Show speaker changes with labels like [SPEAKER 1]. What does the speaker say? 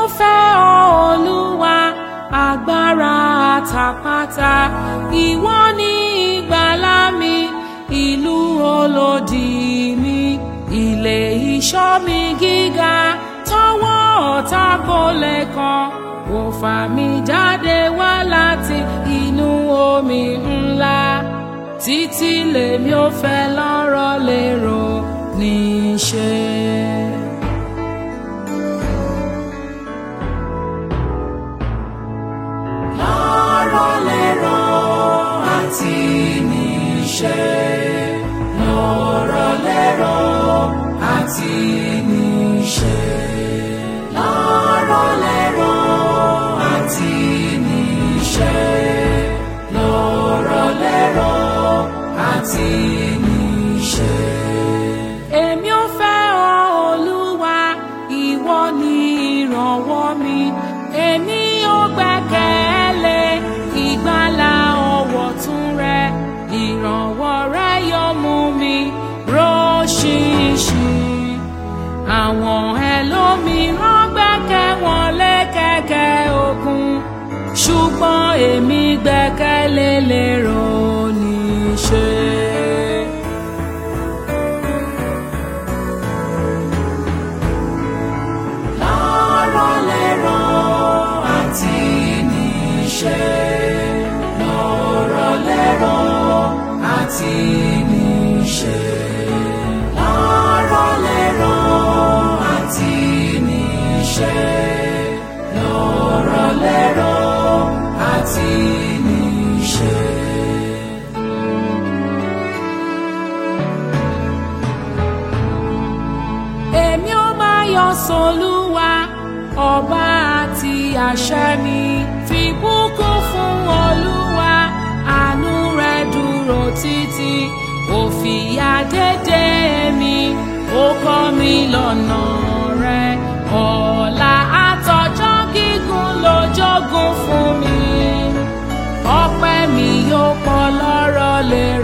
[SPEAKER 1] fẹ́ ọ olúwa agbára àtàpàtà ìwọ ni ìgbàlà mi ìlú olódì mi ilé ìṣọ́ mi gíga tọwọ́ ọ̀tá kò lè kàn ó fà mí jáde wá láti inú omi ńlá títí lèmi ò fẹ́ lọ́rọ̀ lérò níṣẹ́. lọ́rọ̀ lérò àti níṣẹ́. lọ́rọ̀ lérò àti níṣẹ́. lọ́rọ̀ lérò àti níṣẹ́. lọ́rọ̀ lérò àti níṣẹ́. èmi ò fẹ́ ọ olúwa ìwọ ni ìrànwọ́ mi èmi ò gbẹ́kẹ̀lé ìgbàlà ọwọ́ tún rẹ ìrànwọ́ rẹ yóò mú mi róṣìṣì àwọn ẹlòmíràn gbẹ́kẹ̀ wọn lé kẹ̀kẹ́ ogun ṣùgbọ́n èmi gbẹ́kẹ̀lé lérò níṣẹ́. lọ́rọ̀ lérò àti níṣẹ́. lọ́rọ̀ lérò àti níṣẹ́. lọ́rọ̀ lérò àti níṣẹ́. lọ́rọ̀ lérò àti níṣẹ́. èmi ó máa yọ sọlúwa ọba àti àṣẹ mi fi bùkún fún olúwa àánú rẹ̀ dúró títí ó fìyà dédé mi ó kọ́ mi lọ́nà rẹ̀ ọ̀la àtọjọ́ gígùn ló jogún fún mi ọpẹ́ mi yóò pọ̀ lọ́rọ̀ lérò.